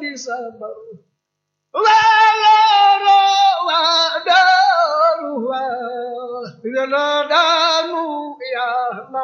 sabar waaloro waa daaru waa yàlla daanu yàlla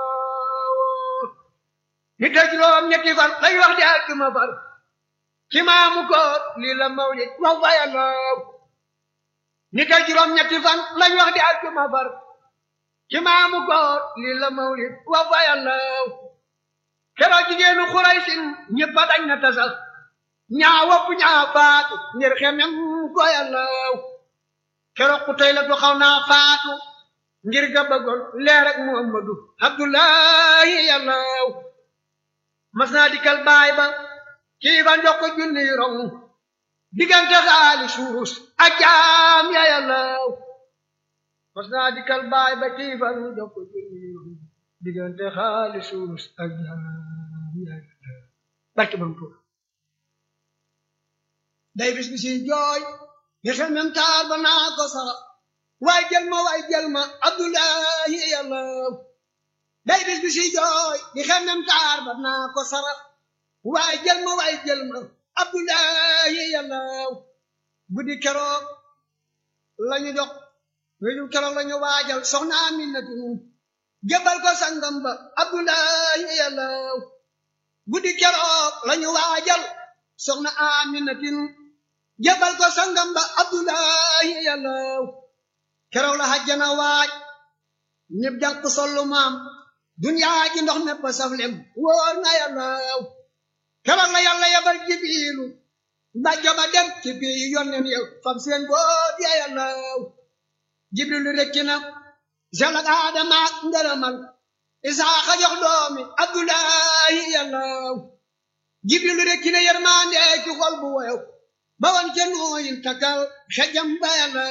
ni te juróom ñetti fan lay wax di àgguma far ci maamu koor lii la mawlid wax fa yàlla ni te juróom ñetti fan lañ wax di àgguma far ci maamu koor lii la mawlid wax fa yàlla keroog jigéenu xuraysin ñëpp a dañ na tasal ñaa wopp ñaa faatu ngir xemem ko yàlla keroog ku tey la du xaw naa faatu ngir ga bëggoon leer ak muhammadu abdullahi yàlla mas naa dikkal baay ba kii ba njox ko junni rong diggante xaali suurus ak jaam ya yàlla mas naa dikkal baay ba kii ba njox ko junni rong diggante xaali suurus ak jaam ya yàlla barke bam tuur day bis bi si jooy nga xel mem taar ba naa ko sara waay jël ma waay jël ma abdullahi yàlla day bis bi si jooy di xel mem taar ba naa ko sara waay jël ma waay jël ma abdullahi yàlla guddi keroog lañu jox wéju keroog lañu waajal soxna Aminatu jëbal ko sangam ba abdullahi yàlla guddi keroog lañu waajal soxna Aminatin jëbal ko sangam ba abdullahi yàlla keroog la hajjana waaj ñëpp jànq sollu maam duniyaa ji ndox mépp saflem wóor na yàlla keroog la yàlla yabal jibiilu mbàjjo ba dem ci bii yonnen yow fam seen boot ya yàlla jibrilu rekki na jalak aadama ak ngërëmal isaaxa jox doomi abdullahi yàlla jibrilu rekki na yërmande ci xol bu woyow ba woon ca nooyin takkal xejam ba yàlla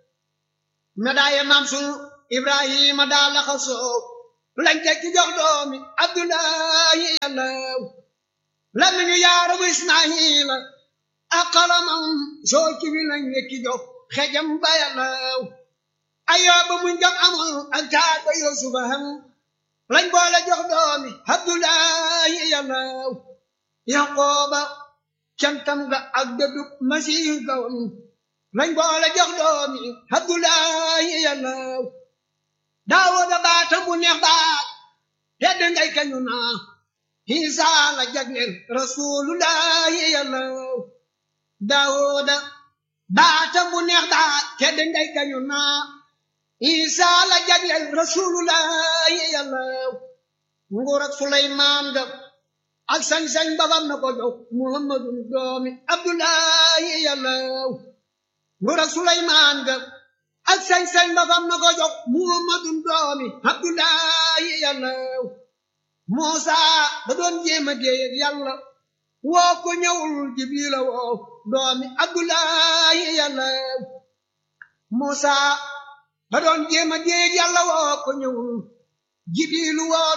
medaaye maam sunu ibrahima daa laxasoo lañ teg ci jox doomi abdullahi yàlla lamiñu yaaramu ismaila ak xalamam soo ci wi lañ nekki jox xejam ba yàlla ayooba muñ jam amul ak taar ba yusufa ham lañ boole jox doomi abdullahi yàlla yaqooba cantam ga ak dëddub masiihu gawam lañ boole jox doomi abdullahi yàlla daawuda baatam bu neex baat tedd ngay kañu naa Isa la jagleel rasulullahi yàlla daawuda baatam bu neex baat tedd ngay kañu naa Isa la jagleel rasulullahi yàlla nguur ak Suleymaan ga ak sañ-sañ babam na ko jox muhammadun doomi abdullahi yàlla nguur ak suleymaan ga ak sañ-sañ babam na ko jox muhammadun doomi abdullahi yàlla muusa da doon jéema déeyeg yàlla woo ko ñëwul jibrila woo doomi abdullahi yàlla muusa da doon jéema déeyeg yàlla woo ko ñëwul jibrilu woo